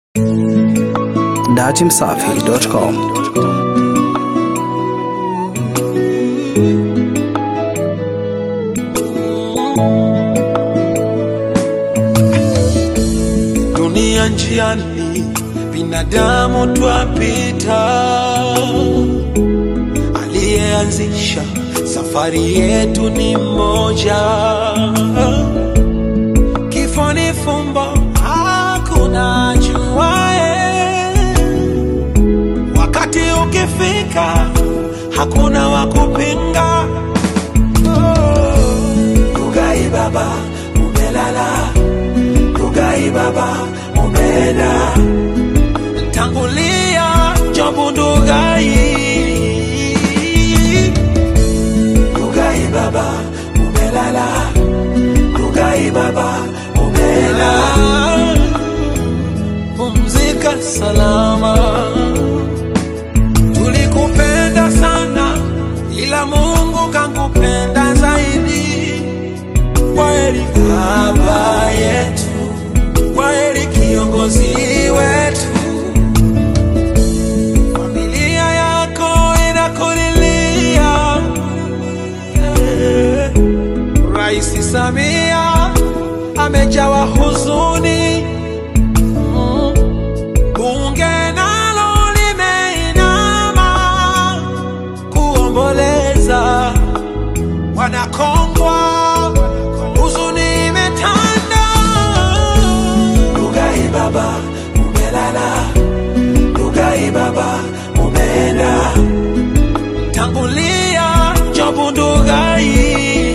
datimsafi.com. dunia njiani, binadamu twapita. Aliyeanzisha safari yetu ni mmoja. Kifo ni fumbo, hakuna juae. Wakati ukifika, hakuna wa kupinga. Rugai baba, umelala Rugai baba, umeenda tangulia Jobu Ndugai. Rugai baba, umelala Rugai baba, umeenda pumzika salama. Tulikupenda sana, ila Mungu kankupenda zaidi. Kwaheri baba yetu, kwaheri kiongozi wetu. Familia yako inakulilia. Eh, Rais Samia amejawa huzuni. Mm. Bunge nalo limeinama kuomboleza wanakongwa, huzuni imetanda. Rugai baba, umelala. Rugai baba, umeenda. Tangulia Jobu Ndugai.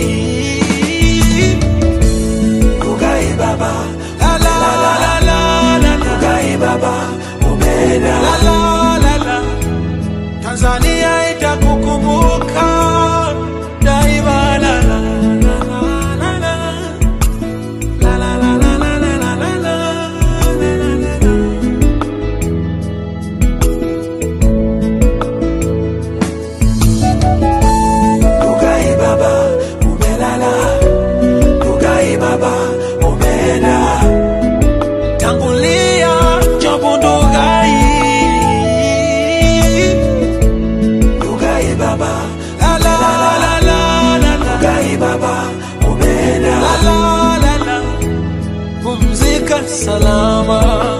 Rugai baba, la la la la la la. Rugai baba, umeenda. La la la la. Tanzania itakukumbuka daima. La la la la la la. La la la la la la la la la. La la la la. Rugai baba, umelala. Rugai baba, umeenda. Tangulia Jobu Ndugai. Rugai baba, la la la la la la. Rugai baba, umeenda. La la la la. Pumzika salama.